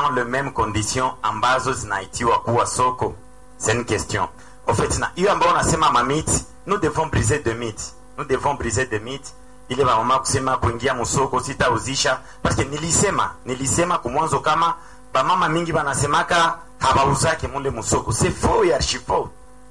dans le même condition ambazo zinaitiwa kuwa soko c'est une question en fait na hiyo ambayo unasema mamiti nous devons briser de mythes nous devons briser de mythes ile bamama kusema kuingia musoko sitauzisha parce que nilisema nilisema kumwanzo kama bamama mingi banasemaka habauzake mule musoko c'est faux et archi faux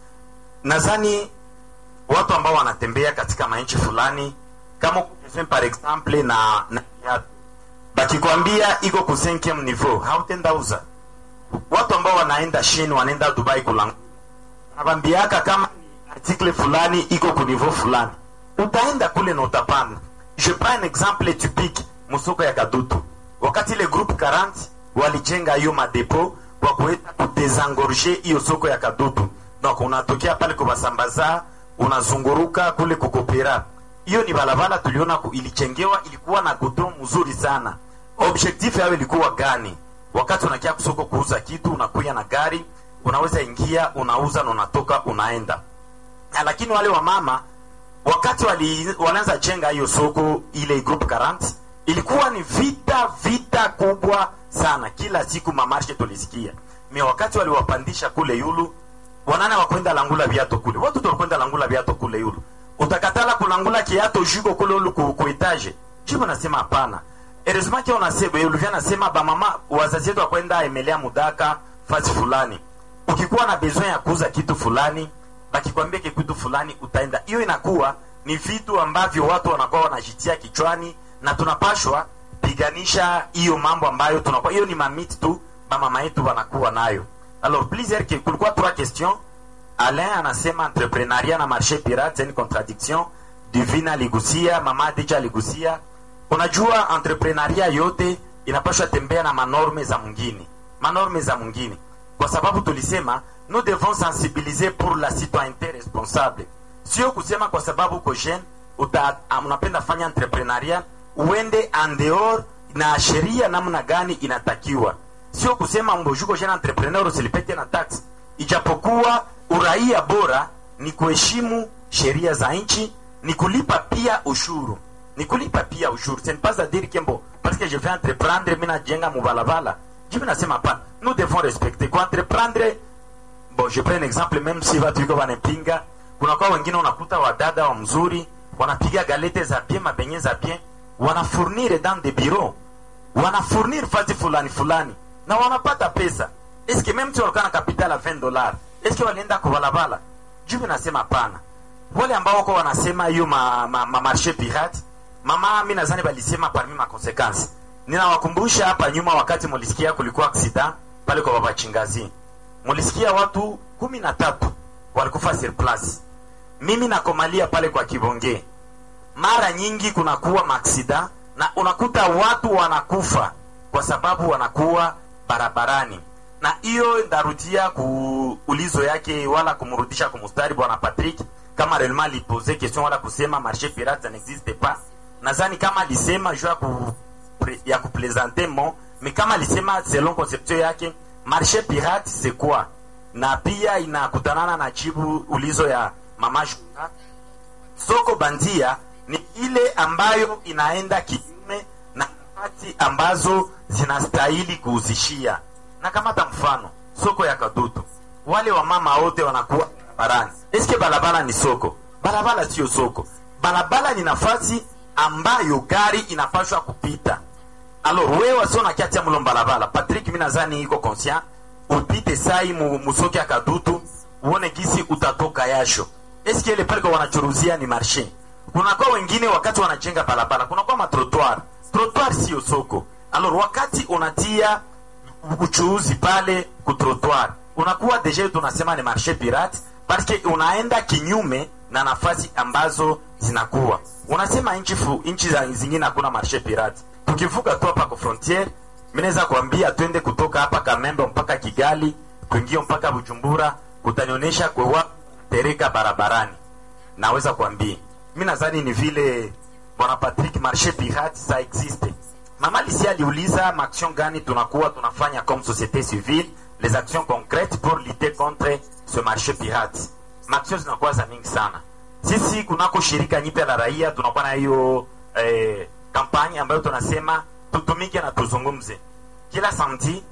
nadhani watu ambao wanatembea katika manchi fulani kama ukisema par exemple na, na viatu bakikwambia iko ku 5 niveau hautenda uza watu ambao wanaenda China wanaenda Dubai kulanga nabambiaka kama article fulani iko ku niveau fulani utaenda kule na utapanda je prends un exemple typique musoko ya kadutu wakati ile groupe 40 walijenga hiyo madepo kwa kuweza kudesengorger hiyo soko ya kadutu donc unatokea pale kubasambaza unazunguruka kule kukopera hiyo ni balabala tuliona ku, ilichengewa ilikuwa na godron mzuri sana objectif yao ilikuwa gani wakati unakia kusoko kuuza kitu unakuya na gari unaweza ingia unauza na unatoka unaenda na lakini wale wa mama wakati wali, wanaanza jenga hiyo soko ile group 40 ilikuwa ni vita vita kubwa sana kila siku mamarshe tulisikia me wakati waliwapandisha kule yulu wanana wakwenda langula viato kule watu tulikwenda langula viato kule yulu utakatala kulangula kiato juko kule yulu ku, ku etage jibu nasema hapana heureusement kia unasema ulivya nasema bamama wazazi wetu wakwenda emelea mudaka fasi fulani ukikuwa na besoin ya kuuza kitu fulani bakikwambia kitu fulani utaenda hiyo inakuwa ni vitu ambavyo watu wanakuwa wanajitia kichwani na tunapashwa piganisha hiyo mambo ambayo tunakuwa hiyo ni mamiti tu bamama yetu wanakuwa nayo alors plusieurs que kulikuwa trois questions Alain anasema entrepreneuria na marché pirate c'est une contradiction divina aligusia mama Deja aligusia unajua entrepreneuria yote inapashwa tembea na manorme za mwingine manorme za mwingine kwa sababu tulisema nous devons sensibiliser pour la citoyenneté responsable sio kusema kwa sababu uko jeune uta unapenda fanya entrepreneuria uende en dehors na sheria namna gani inatakiwa sio kusema mbojuko jeune entrepreneur usilipete na tax ijapokuwa uraia bora ni kuheshimu sheria za nchi ni kulipa pia ushuru ni kulipa pia ushuru ce n'est pas à dire que bon parce que je vais entreprendre mimi najenga mubalabala jibu nasema hapana nous devons respecter kwa entreprendre bon je prends un exemple même si watu iko wanapinga kuna kwa wengine unakuta wadada wa mzuri wanapiga galete za bien mabenye za bien wanafournir dans des bureaux wanafournir fasi fulani fulani na wanapata pesa eske même tu walikuwa na capital ya 20 dollars eske walienda kubalabala jibu nasema hapana wale ambao wako wanasema hiyo ma, ma, ma marché pirate mama mi nadhani walisema parmi ma consequence ninawakumbusha hapa nyuma wakati mulisikia kulikuwa accident pale kwa baba chingazi mulisikia watu kumi na tatu walikufa sur place mimi nakomalia pale kwa kibonge mara nyingi kunakuwa maaksida na unakuta watu wanakufa kwa sababu wanakuwa barabarani na hiyo ndarudia kuulizo yake wala kumrudisha kumustari bwana patrick kama relema alipose question wala kusema marché pirate ça n'existe pas nadhani kama alisema juu ya ku, ya kuplaisante mo mais kama alisema selon conception yake marché pirate c'est quoi na pia inakutanana na jibu ulizo ya mama Juna. soko bandia ni ile ambayo inaenda kinyume na nafasi ambazo zinastahili kuhuzishia na kamata mfano soko ya kadutu wale wamama wote wanakuwa barabarani eske barabara ni soko barabara sio soko barabara ni nafasi ambayo gari inapashwa kupita alors wewe wasio na kiatia mlo barabara patrick mi nadhani iko conscient upite sai mu, musoki ya kadutu uone gisi utatoka yasho eske ile pale kwa wanachuruzia ni marshe kunakuwa wengine wakati wanajenga barabara kunakuwa matrotoir trotoir sio soko alors wakati unatia uchuuzi pale kutrotoir unakuwa deja tunasema ni marshe pirate parce que unaenda kinyume na nafasi ambazo zinakuwa unasema nchi fu, nchi za zingine hakuna marshe pirate tukivuka tu hapa kwa frontiere mimi naweza kuambia twende kutoka hapa Kamembe mpaka Kigali kuingia mpaka Bujumbura kutanionyesha kwewa tereka barabarani naweza kuambia mimi nadhani ni vile bwana Patrick marché pirate ça existe mama Lisi aliuliza maaction gani tunakuwa tunafanya comme société civile les actions concrètes pour lutter contre ce marché pirate maaction zinakuwa za mingi sana sisi kunako shirika nyipya la raia tunakuwa na hiyo eh, kampani ambayo tunasema tutumike na tuzungumze kila samedi